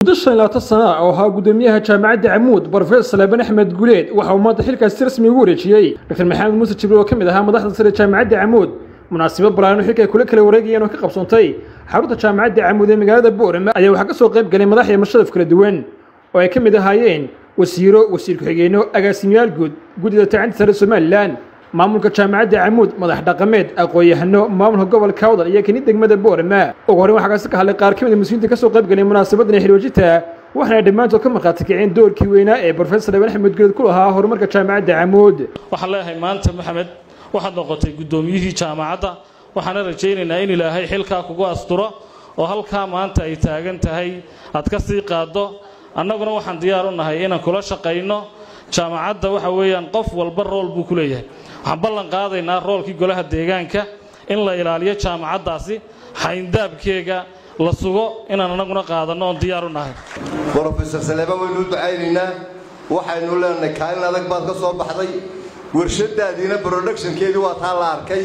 muddo shan iyo labaatan sana oo ahaa guddoomiyaha jaamacadda camuud brofesor salaaban axmed guleed waxa uu maanta xilkaasi rasmi ugu wareejiyey dr maxamed muuse jibriil oo ka mid ahaa madaxda sare jaamacadda camuud munaasabad balaaran xilka ay kula kala wareegayeen oo ka qabsoontay xarunta jaamacadda camuud ee magaalada boorama ayaa waxaa ka soo qayb galay madax iyo mashadaf kala duwan oo ay ka mid ahaayeen wasiiro wasiir ku-xigeenno agaasimayaal guud guddida tacanta sare somalilan maamulka jaamacadda camuud madax dhaqameed aqoon-yahano maamulka gobolka awdal iyo kini degmada boorama ugu horreyn waxaa kaasi ka hadlay qaar ka mid a mas-uuliinta ka soo qayb galay munaasabadan xilwajita waxaana dhammaantood ka markhaati kiceen doorkii weynaa ee brofesor laban axmed guleed ku lahaa horumarka jaamacadda camuud waxaan leeyahay maanta maxamed waxaad noqotay guddoomiyihii jaamacadda waxaana rajaynaynaa in ilaahay xilkaa kugu asturo oo halkaa maanta ay taagan tahay aad ka sii qaaddo annaguna waxaan diyaar u nahay inaan kula shaqayno jaamacadda waxa weeyaan qof walba rool buu ku leeyahay waxaan ballan qaadaynaa roolkii golaha deegaanka in la ilaaliyo jaamacaddaasi xayndaabkeega la sugo inaan annaguna qaadanno oon diyaar u nahay brofesor saleebaan waynu u ducaynaynaa waxaynu leenahay kaalin adag baad ka soo baxday warshadaadiina productionkeedii waa taa la arkay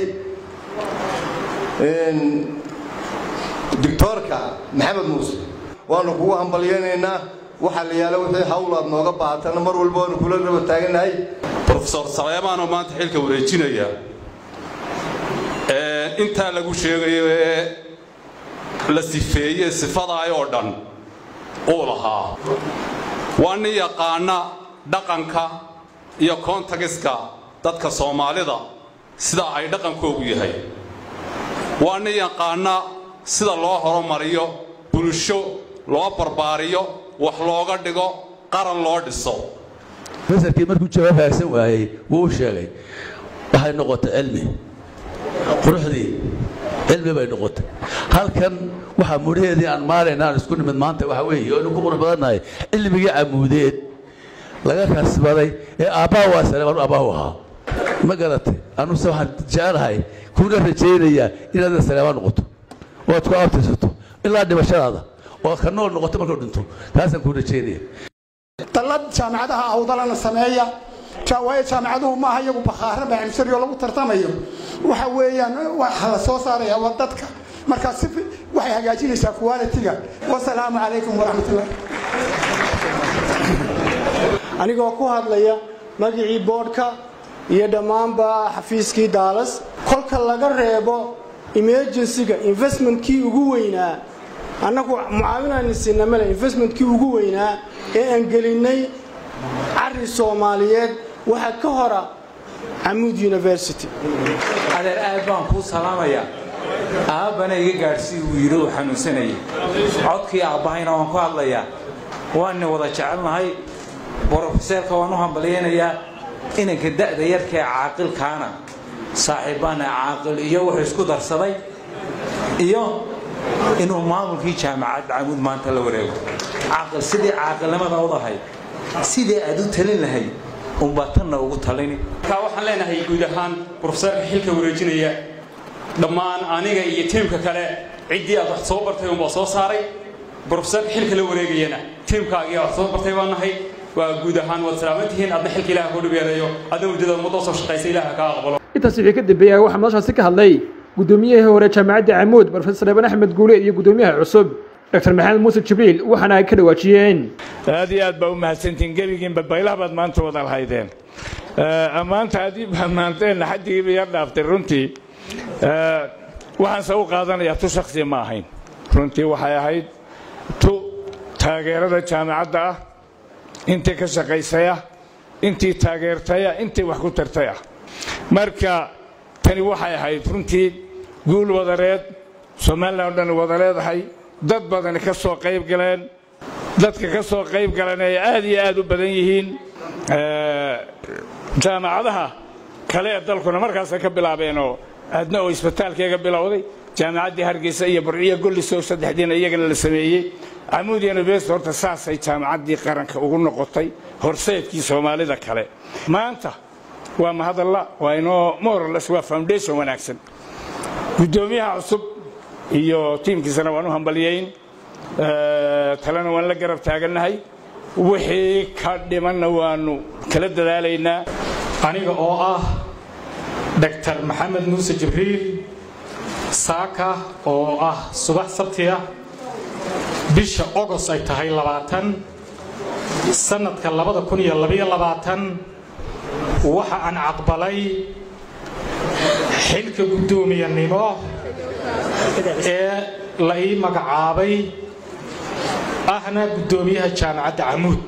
doctoorka maxamed muuse waanu kugu hambalyaynaynaa waxaa la yaala wixii hawl aad nooga baahatana mar walba waanu kula raba taagannahay brofesor saleemaanoo maanta xilka wareejinaya intaa lagu sheegayo ee la sifeeye sifadaay oo dhan uu lahaa waa nin yaqaana dhaqanka iyo kontagiska dadka soomaalida sida ay dhaqankoogu yahay waa nin yaqaana sida loo horumariyo bulsho loo barbaariyo wax looga dhigo qaran loo dhiso masarkii markuu jawaab haagsan waayey wuu u sheegay waxay noqotay cilmi quruxdii cilmi bay noqotay halkan waxaa mudhaheedii aan maarayna aan isku nimid maanta waxa weeye oo inu ku qurux badannahay cilmigii camuudeed laga kasbaday ee aabbaa waa saleebaan aabbaa u ahaa ma garatay anuse waxaan jecelahay kuna rajaynayaa inaad saleebaan noqoto oo aad ku abtirsato ilaa dhimashadaada oo aad ka nool noqoto markuu dhinto taasaan kuu rajaynaya dallad jaamacadaha awdalana sameeya waayo jaamacaduhu maaha iyagu bakhaara maamsarioo lagu tartamayo waxa weeyaan waxa la soo saaraya waa dadka markaa si waxay hagaajinaysaa qualitiga wasalaamu calaykum waraxmatullah anigoo ku hadlaya magicii boodhka iyo dhammaanba xafiiskii daalas kolka laga reebo emergencyga investmentkii ugu weynaa annagu mucaawinaan siina male investmentkii ugu weynaa ee aan gelinnay cari soomaaliyeed waxaa ka hora camuud university adeer aad baan kuu salaamayaa aabbana iga gaadhsii uu yidhi uu xanuunsanayay codkii aabbahayna waan ku hadlayaa waanni wada jecelnahay brofeseerka waan u hambalyaynayaa inanka da'da yarkaee caaqilkaana saaxiibbaana caaqil iyo wuxuu isku darsaday iyo inuu maamulkii jaamacadda camuud maanta la wareego caaqil sidii caaqilnimada udahay sidii aad u talin lahayd unbaa tanna ugu talini markaa waxaan leenahay guud ahaan brofeseerka xilka wareejinaya dhammaan aniga iyo tiimka kale ciddii aad wax soo bartay unbaa soo saaray brofeseerka xilka la wareegayana tiimkaagii wax soo bartay baa nahay waa guud ahaan waad salaamantihiin adna xilka ilaha kuu dhibeerayo adna muddada ummadda soo shaqaysa ilaha kaa aqbalo intaas wixii ka dambeeyay waxaa madashaasi ka hadlay guddoomiyihii hore jaamacadda camuud brofesor laban axmed guuleed iyo guddoomiyaha cusub dr maxamed muuse jibriil waxaana ay ka dhawaajiyeen aad iyo aad baa u mahadsantihiin gebigiinba baylaha baad maanta wada lahaydeen ammaanta adii baad maanteenna xaddigiiba yar dhaaftay runtii waxaanse u qaadanayaa tu shaksiya ma ahayn runtii waxay ahayd tu taageerada jaamacadda ah intii ka shaqaysaya intii taageertaya intii wax ku tartay ah marka tani waxay ahayd runtii guul wadareed somalilan o dhan wada leedahay dad badani ka soo qayb galeen dadka ka soo qayb galan ay aad iyo aad u badan yihiin jaamacadaha kale ee dalkuna markaasay ka bilaabeenoo aadna oo isbitaalkeega bilowday jaamacaddii hargeysa iyo barciyo gollisow saddexdiina iyagana la sameeyey camuud university horta saasay jaamacaddii qaranka ugu noqotay horseedkii soomaalida kale maanta waa mahadalla waa inoo morales waa foundation wanaagsan guddoomiyaha cusub iyo tiimkiisana waan u hambalyayn talena waan la garab taagannahay wixii ka dhimanna waannu kala dadaalaynaa aniga oo ah dr maxamed muuse jibriil saaka oo ah subax sabti ah bisha ogos ay tahay labaatan sanadka labada kun iyo labaiyo labaatan waxa aan caqbalay xilka guddoomiyanimo ee la ii magacaabay ahna guddoomiyaha jaamacadda camuud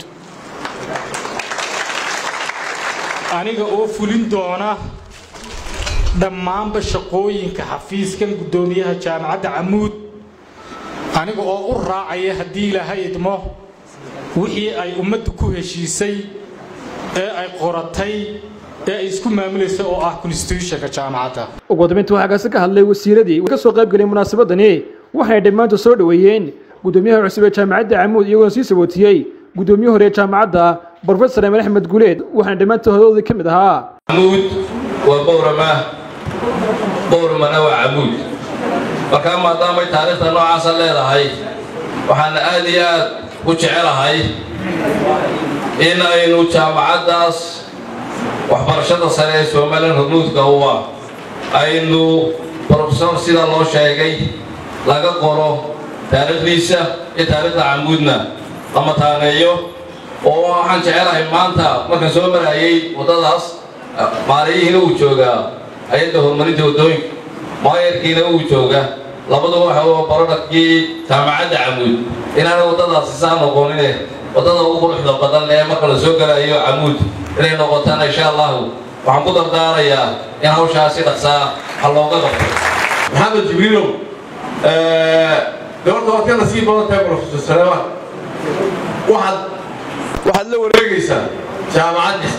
aniga oo fulin doona dhammaanba shaqooyinka xafiiskan guddoomiyaha jaamacadda camuud aniga oo u raacaya haddii ilaahay idmo wixii ay ummaddu ku heshiisay ee ay qoratay ee ay isku maamulaysa oo ah constitutionka jaamacadda ugu dambeyntii waxaa kaasi ka hadlay wasiiradii ka soo qayb gelay munaasabadani waxayna dhammaantood soo dhoweeyeen guddoomiyaha cusub ee jaamacadda camuud iyagoona sii sabootiyey guddoomiye hore ee jaamacadda brofesor emen axmed guleed waxaana dhammaantood hodoodii ka mid ahaa camuud waa bowrama bowramana waa camuud markaa maadaamay taariikhda noocaasa leedahay waxaan aad iyo aad u jecelahay in aynu jaamacaddaas waxbarashada sare ee somalilan hormuudka uwa aynu brofesor sida loo sheegay laga qoro taariikhdiisa iyo taariikhda camuudna la mataaneeyo oo waxaan jecelahay maanta markaan soo marayay waddadaas maaliyihiina uu joogaa hay-adda horumarinta waddooyinka maayarkiina uu jooga labaduba waxa uu barodhakii jaamacadda camuud inaana waddadaasi saa noqonine waddada ugu quruxda badan ee marka la soo gelayo camuud inay noqotana insha allahu waxaan ku dardaarayaa in hawshaasi dhaqsaa ha looga qabto maxamed jibriilow gabadha waad ka nasiib badan tahay profesor saleemaan waxaad waxaad la wareegaysaa jaamacad dhis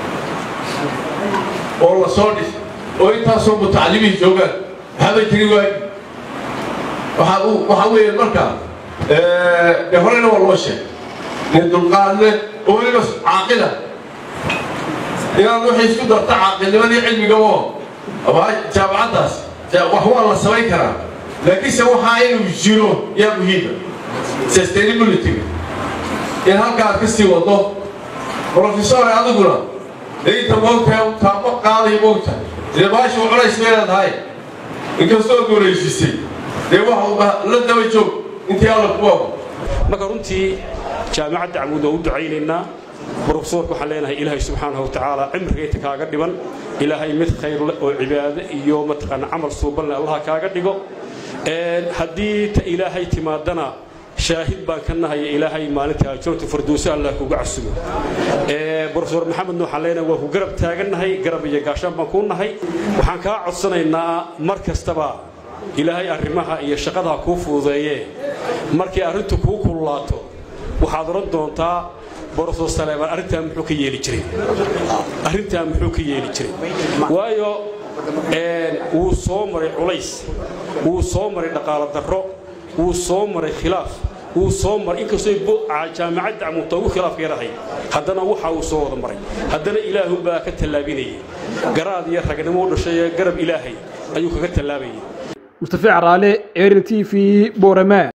oo la soo dhis oo intaasoo mutacalimiin joogaan maxaaba jiri waagi waxa waxa weeye marka dee horena waa loo sheegay nin dulqaadle oo weliba caaqila inaad waxay isku darta caaqilnimadii cilmiga oo ama jaamacaddaas wax waa la samayn karaa laakiinse waxaa inuu jiro yaa muhiima sustainability-ga in halka aad ka sii wado profesore adiguna dee inta moogtahay taabo qaaday moogtahay dee baashu culays bay leedahay inkastoo dooraysiisay dee waxa la daba joog intii alla ku waago marka runtii jaamacadda camuud waa u ducaynaynaa brofesorka waxaan leenahay ilaahay subxaanahu wa tacaala cimrigaynta kaaga dhiban ilaahay mid khayr leh oo cibaado iyo mataqaana camal suuban leh allaha kaaga dhigo haddii ta ilaahay timaadana shaahid baan ka nahay ilaahay maalinta joogta farduuso allah kuga casumo brofesor maxamed waxaan leenahay waa ku garab taagannahay garab iyo gaashaan baan kuu nahay waxaan kaa codsanaynaa mar kastaba ilaahay arrimaha iyo shaqadaha kuu fududeeye markay arrintu kuu kululaato waxaad odhan doontaa brofesor saleemaan arrintaa muxuu ka yeeli jiray arrintaa muxuu ka yeeli jiray waayo wuu soo maray culays wuu soo maray dhaqaalo darro wuu soo maray khilaaf wuu soo maray inkastoo jaamacadda camuudta ugu khilaafka yarahay haddana waxa uu soo wada maray haddana ilaahunbaa ka tallaabinayay garaad iyo ragnimo u dhashay ee garab ilaahay ayuu kaga tallaabayay mustafi caraale eril t v boorama